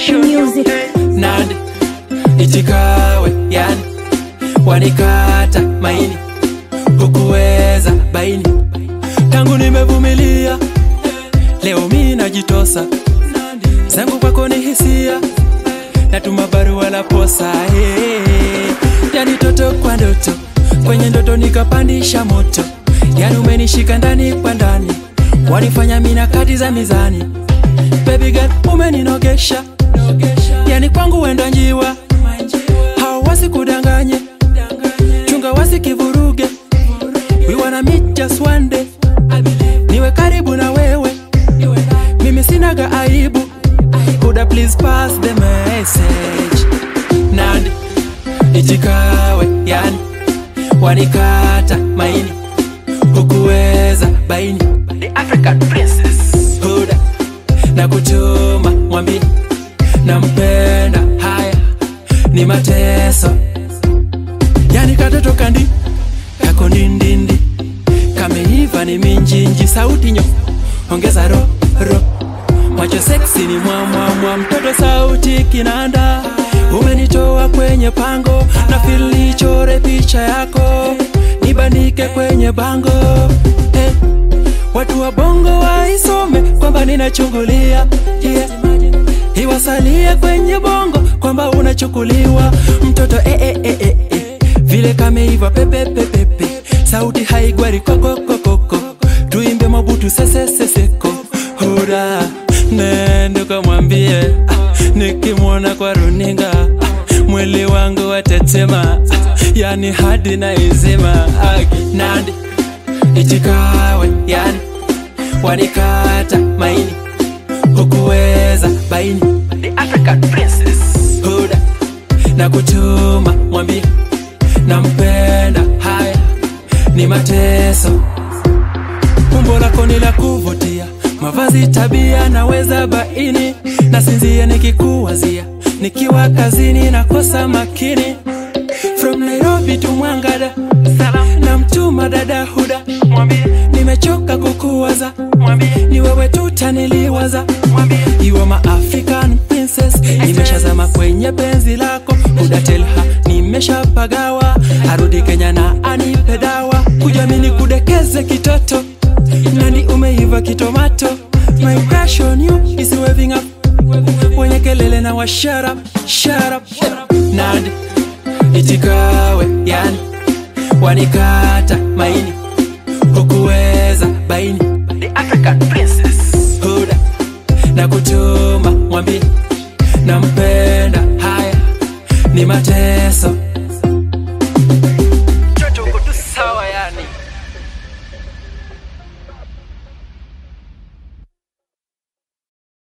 Music. Nandi ichikawe yani wanikata maini hukuweza baini tangu nimevumilia leo mi najitosa zangu kwako ni hisia natuma barua la posa hey. yani toto kwa ndoto kwenye ndoto nikapandisha moto yani umenishika ndani kwa ndani wanifanya mina kati za mizani baby girl umeninogesha yani kwangu wenda njiwa hao wasikudanganye chunga wasikivuruge we wanna meet just one day niwe karibu na wewe mimi sinaga aibu kuda please pass the message nandi ichikawe yani wanikata maini hukuweza baini the african princess huda na kuchuma mwambie nampenda haya ni mateso yani katoto kandi kako ndindindi kameiva ni minjinji sauti nyo ongeza ro ro macho seksi ni mwamwamwa mtoto sauti kinanda umenitoa kwenye pango na filichore picha yako nibanike kwenye bango eh. watu wa bongo waisome kwamba ninachungulia yeah. iwasalie kwenye bongo kwamba unachukuliwa mtoto eh, eh, eh, eh, eh. vile kameiva pepepepepe sauti haigwari kokokokoko tuimbe mabutu seseseseko hura nende kamwambie ah, nikimwona kwa runinga ah, mwili wangu watetema ah, yani hadi na izima aki nandi ichikawe yani wanikata maini hukuweza baini the african princess huda na kutuma mwambie nampenda haya ni mateso umbo lako ni la kuvutia mavazi tabia naweza baini nasinzia nikikuwazia nikiwa kazini nakosa makini from nairobi to mwangada na mtuma dada huda nimechoka kukuwaza ni wewe tutaniliwaza iwe ma african princess nimeshazama kwenye penzi lako udatelha nimeshapagawa arudi kenya na anipe dawa kujamini kudekeze kitoto nani umeiva kitomato my crush on you is waving up wenye kelele na wa shut up, shut up, shut up. nandi itikawe yani wanikata maini hukuweza baini the african princess huda na kutuma mwambie nampenda haya ni mateso